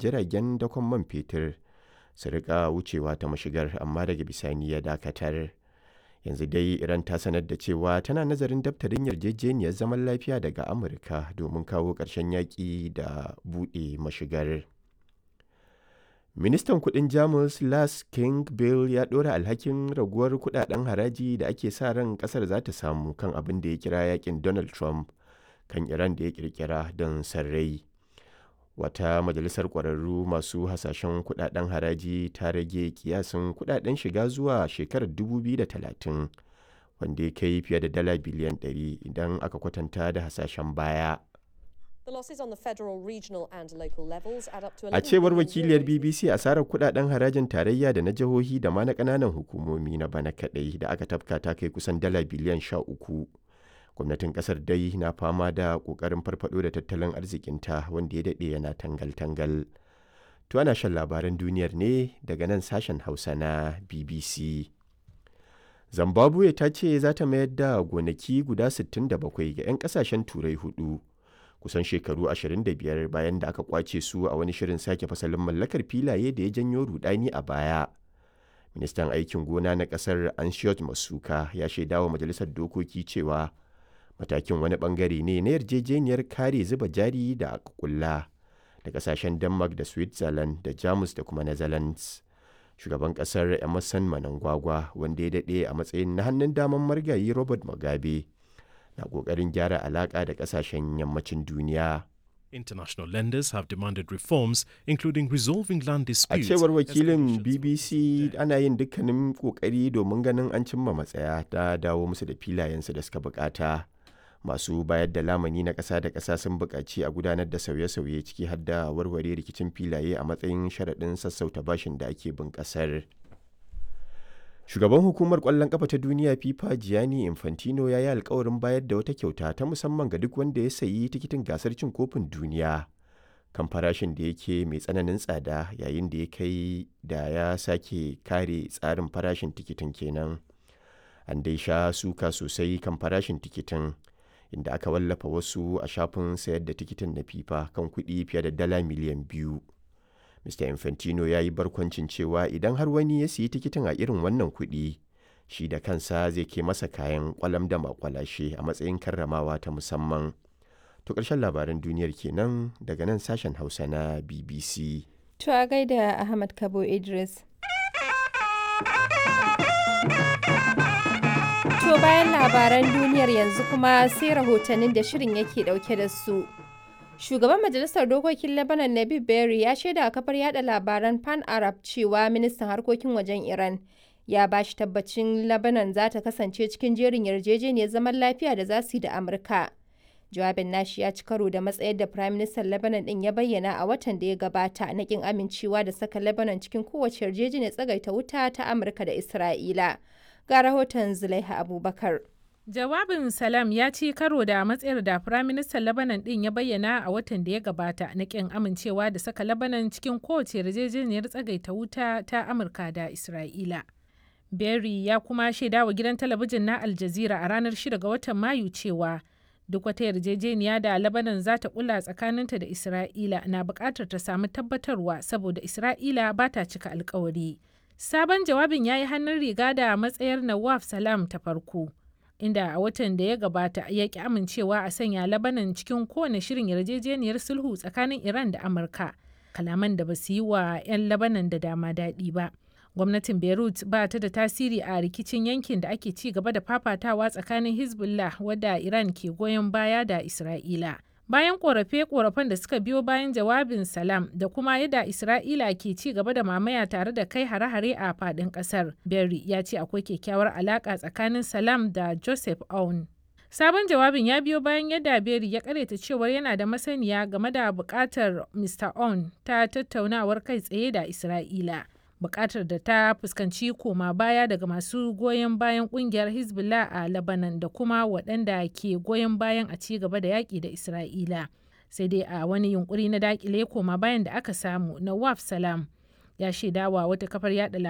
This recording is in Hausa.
jiragen dakon man fetur su rika wucewa ta mashigar amma daga bisani ya dakatar yanzu dai iran ta sanar da cewa tana nazarin daftarin yarjejeniyar zaman lafiya daga amurka domin kawo ƙarshen yaƙi da buɗe mashigar ministan kudin jamus lars king bill ya ɗora alhakin raguwar kudaden haraji da ake sa ran kasar za ta samu kan abin da ya kira yakin donald trump kan iran da ya kirkira don sarrai wata majalisar ƙwararru masu hasashen kudaden haraji ta rage kiyasin kudaden shiga zuwa shekarar 2030 wanda ya kai fiye da dala biliyan 100 idan aka kwatanta da hasashen baya A cewar wakiliyar BBC asarar kudaden harajin tarayya da na jihohi da ma na kananan hukumomi na bana kadai da aka tafka ta kai kusan dala biliyan sha uku. Gwamnatin kasar dai na fama da kokarin farfado da tattalin arzikinta wanda ya daɗe yana tangal-tangal. To ana shan labaran duniyar ne daga nan sashen Hausa na BBC. Zimbabwe ta ce za ta mayar da gonaki guda 67 ga 'yan kasashen turai hudu. kusan shekaru 25 bayan da aka kwace su a wani shirin sake fasalin mallakar filaye da ya janyo rudani a baya. Ministan aikin gona na kasar Anshiyot Masuka ya shaidawa majalisar dokoki cewa matakin wani bangare ne na yarjejeniyar kare zuba jari da aka kulla da kasashen Denmark da Switzerland da Jamus da kuma Netherlands. Shugaban kasar Emerson Manangwagwa wanda ya daɗe a matsayin na hannun daman margayi Robert Mugabe. na ƙoƙarin gyara alaƙa da ƙasashen yammacin duniya. International lenders have demanded reforms, including resolving land disputes. A cewar wakilin BBC ana yin dukkanin ƙoƙari domin ganin an cimma matsaya ta dawo musu da filayensu da suka bukata. Masu bayar da lamani na ƙasa da ƙasa sun buƙaci a gudanar da sauye-sauye ciki har da warware rikicin filaye a matsayin sharaɗin sassauta bashin da ake bin ƙasar. Shugaban hukumar ƙwallon ƙafa ta duniya FIFA Gianni Infantino ya yi alkawarin bayar da wata kyauta ta musamman ga duk wanda ya sayi tikitin gasar cin kofin duniya kan farashin da yake mai tsananin tsada yayin da ya kai da ya sake kare tsarin farashin tikitin kenan. An dai sha suka sosai kan farashin tikitin inda aka wallafa wasu a shafin sayar da tikitin na FIFA kan kuɗi fiye da dala miliyan biyu. Mr. Infantino ya yi barkwancin cewa idan har wani ya siyi tikitin a irin wannan kuɗi, shi da kansa zai ke masa kayan kwalam da makwalashe a matsayin karramawa ta musamman. To ƙarshen labaran duniyar kenan daga nan sashen Hausa na BBC. To a gaida Ahmad Kabo Idris. To bayan labaran duniyar yanzu kuma sai rahotannin da shirin yake ɗauke da su. Shugaban Majalisar Dokokin Lebanon Nabib Berry ya shaida a kafar yada labaran Pan Arab cewa ministan harkokin wajen Iran ya ba shi tabbacin Lebanon za ta kasance cikin jerin yarjejeniyar zaman lafiya da za su yi da Amurka. Jawabin nashi ya ci karo da matsayar da Prime Minister Lebanon din ya bayyana a watan da ya gabata na kin amincewa da saka Lebanon cikin kowace yarjejeniyar tsagaita wuta ta Amurka da Isra'ila. Ga rahoton Zulaiha Abubakar. Jawabin Salam ya ci karo da matsayar da Firaministan Lebanon ɗin ya bayyana a watan da ya gabata na ƙin amincewa da saka Lebanon cikin kowace yarjejeniyar tsagaita wuta ta Amurka da Isra'ila. Berry ya kuma shaida wa gidan talabijin na Al Jazeera a ranar 6 ga watan Mayu cewa duk wata yarjejeniya da Lebanon za ta kula tsakaninta da Isra'ila na buƙatar ta samu tabbatarwa saboda Isra'ila ba ta cika alkawari. Sabon jawabin ya yi hannun riga da matsayar Nawaf Salam ta farko. inda a watan da ya gabata ya ki amincewa a sanya labanan cikin kowane shirin yarjejeniyar sulhu tsakanin iran da amurka kalaman da ba su yi wa 'yan labanan da dama daɗi ba gwamnatin beirut ba ta da tasiri a rikicin yankin da ake ci gaba da fafatawa tsakanin hezbollah wadda iran ke goyon baya da isra'ila bayan korafe-korafen da suka biyo bayan jawabin salam da kuma yadda isra'ila ke ci gaba da mamaya tare da kai hare-hare a fadin kasar berry ya ce akwai kyakkyawar alaka tsakanin salam da joseph aoun sabon jawabin ya biyo bayan yadda berry ya kareta cewar yana da masaniya game da bukatar mr aoun ta tattaunawar kai tsaye da isra'ila bukatar da ta fuskanci koma baya daga masu goyon bayan kungiyar hezbollah a lebanon da kuma waɗanda ke goyon bayan a ci gaba da yaƙi da isra'ila sai dai a wani yunkuri na dakile koma bayan da aka samu na waf salam ya shaidawa wata kafar yada